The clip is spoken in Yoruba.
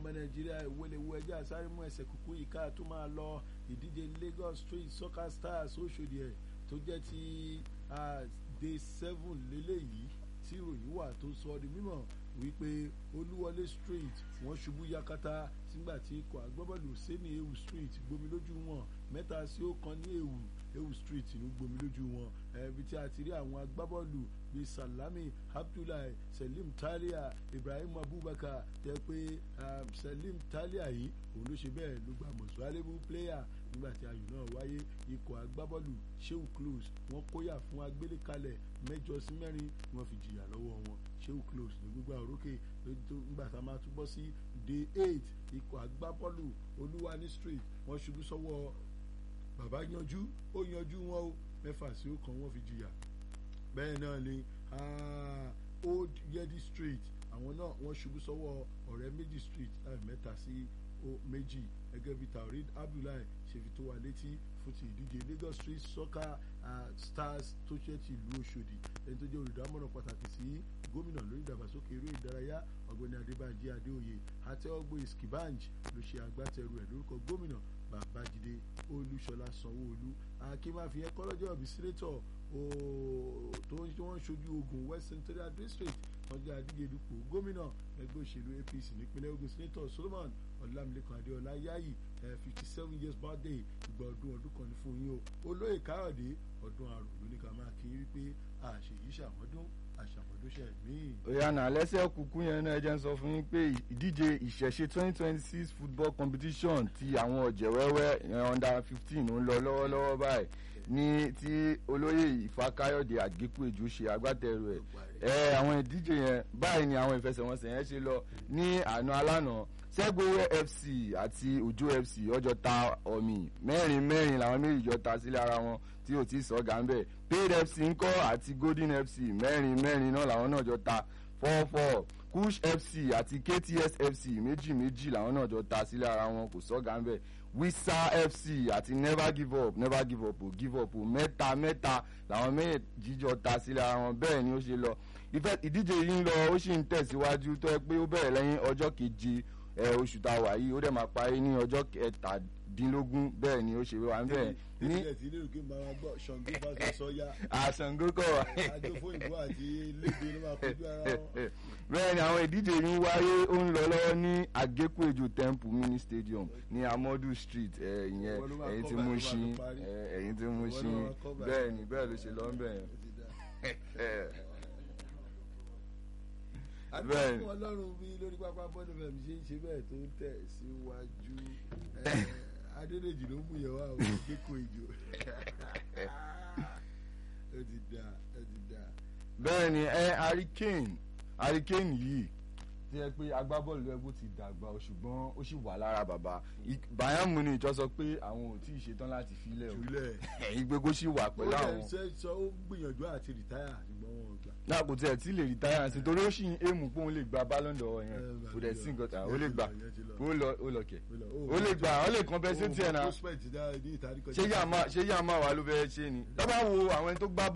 ọmọ nàìjíríà ìwọlẹ̀wọ ẹjẹ́ àsáré mú ẹsẹ̀ kúkú yìí ká tó máa lọ ìdíje lagos street soccer stars oṣòdì ẹ̀ tó jẹ́ ti day seven lélẹ́yìí tí ìròyìn wà tó sọ ọ́ di mímọ̀ wípé olúwọlé street wọ́n ṣubú yakata sígbà tí ikọ̀ agbábọ́ọ̀lù sẹ́ni ewu street gbomi lójú wọn mẹ́ta sí ó kan ní ewu ewu street ní gbomi lójú wọn ẹbí tí a ti rí àwọn agbábọ́ọ̀lù bíi salami abdullahi selim talia ibrahim abubakar tẹ pé selim talia yìí òun ló ṣe bẹ́ẹ̀ ló gba most valuable player nígbà tí ayò náà wáyé ikọ̀ agbábọ́ọ̀lù sheu close wọ́n kóyà fún agbélékalẹ̀ mẹ́jọ sí mẹ́rin ni wọ́n fi jìyà lọ́wọ́ wọn sheu close ní gbígbà orókè nígbà tá a máa túbọ̀ sí day eight ikọ̀ agbábọ́ọ̀lù olúwani street wọ́n ṣubú sọ́wọ́ bàbá yanjú ó yanjú wọn o mẹ́fà sí ọ̀kan wọ́n fi jìyà bẹ́ẹ̀ náà ni old yedi street àwọn náà wọ́n ṣubú sọ́wọ́ ọ̀rẹ́ méjì street láì mẹ́ta sí méjì gẹ́gẹ́ bí taurid abdullahi ṣe fi tó wa létí fún ti ìdíje lagos street soccer uh, stars tó ṣe ti ìlú ọ̀ṣọ́dì ẹni tó jẹ́ olùdámọ̀ràn pàtàkì sí gómìnà lórí ìdàgbàsókè eré ìdárayá ọ̀gbẹ́ni adébànjẹ adéoyè àtẹ́wọ́gbé skibanj ló ṣe agbátẹrù ẹ̀ lórúkọ gómìnà babájídé olúṣọlá sanwóolu akínmáfi ẹkọlọjọ ọbí sínétọ tó ń wọ́n ṣojú ogun west central district wọ́n jẹ́ adíje dupò gómìnà ẹgbẹ́ òṣèlú apc nípínlẹ̀ ogun sínétọ solomon ọlámilẹ́kan adéọlá yáyì fifty seven years birthday ìgbà ọdún ọdún kan ní fún yín o olóyè káyọ̀dé ọdún àrùn ló ní ká máa kí wípé àṣèyí ṣàmọ́dún àṣàmọ́dúnṣe míì. òyànà lẹ́sẹ̀ kúkú yẹn náà jẹ́ ń sọ fún yín pé ìdíje ìṣẹ̀ṣe twenty twenty six football competition ti àwọn ọ̀jẹ̀ wẹ́wẹ́ under fifteen ń lọ lọ́wọ́lọ́wọ́ báyìí ní tí olóyè ìfàkáyọ̀dé àgékù èjò ṣe agbátẹrù ẹ̀ ẹ àwọn ìdíje yẹn báyìí ni àwọn ìfẹsẹ̀wọnsẹ̀ yẹn ṣe lọ ní àná alánà sẹ́gbówẹ́ fc àti òjò fc ọjọ́ ta ọ̀mì mẹ́rin mẹ́rin làwọn méjì jọ ta sílẹ̀ ara wọn tí ò tí ì sọ́gà ń bẹ̀ paid fc ńkọ́ àti golden fc mẹ́rin mẹ́rin náà làwọn náà jọ ta four four kush fc àti kts fc méjì méjì làwọn náà jọ ta sílẹ̀ ara wọn kò sọ́gà ń bẹ̀ wisa fc àti never give up never give up o give up o mẹ́ta mẹ́ta làwọn méjì jọ ta sílẹ̀ ara wọn bẹ́ẹ̀ ni ó ṣe lọ ìdíje yìí ń lọ ó sì ń tẹ̀síwájú tó ẹ pé ó bẹ̀rẹ̀ lẹ́yìn ọjọ́ keje ẹ oṣù tá a wà yìí ó dẹ̀ máa parí ní ọjọ́ kẹtàdínlógún bẹ́ẹ̀ ni ó ṣe wá ń bẹ̀. ní ilé tí ilé òkè máa gbọ́ ṣàngó bá sọ sọ́yà. àṣàngó kọ̀ wá. àjọfó ìbò àti lédè ló máa kojú ara wọn. bẹ́ẹ̀ ni àwọn ìdíje yìí ń wáyé ó ń lọ lọ́wọ́ ní àgékùèjò temple mini stadium ní amadu street ìyẹn ẹ̀yìn tí mo ṣí ẹ̀yìn tí mo ṣí bẹ́ẹ̀ ni bẹ́ẹ̀ ló ṣe lọ́ àbẹ́ẹ̀ni ọlọ́run bí lórí pápá bọ́ọ̀lù fẹ̀mí ṣe ń ṣe bẹ́ẹ̀ tó ń tẹ̀ síwájú adédèjì ló mú yẹn wá o kéko ìjò ó ti dà ó ti dà. bẹ́ẹ̀ ni ẹ hurricane hurricane yìí tí ẹ pé agbábọ́ọ̀lù ẹgbó ti dàgbà o ṣùgbọ́n ó sì wà lára bàbá bayern munich jọ sọ pé àwọn ò tí ì ṣetán láti filẹ̀ o ìgbégó sì wà pẹ̀lú àwọn. ó lè sọ ó gbìyànjú àti rìtáyà ṣùgbọ́n wọn ò gbà. náà kò tiẹ̀ tí lè rìtáyà sí torí ó sì ń èmù pé òun lè gba ballon d'or yẹn kò dẹ̀ sí nǹkan tàn ó lè gbà ó lọ kẹ̀ ó lè gbà ó lè compensate ẹ̀ náà ṣé yàmá wà ló fẹ́ ṣe ni tọ́ bá wo àwọn ẹni tó gbá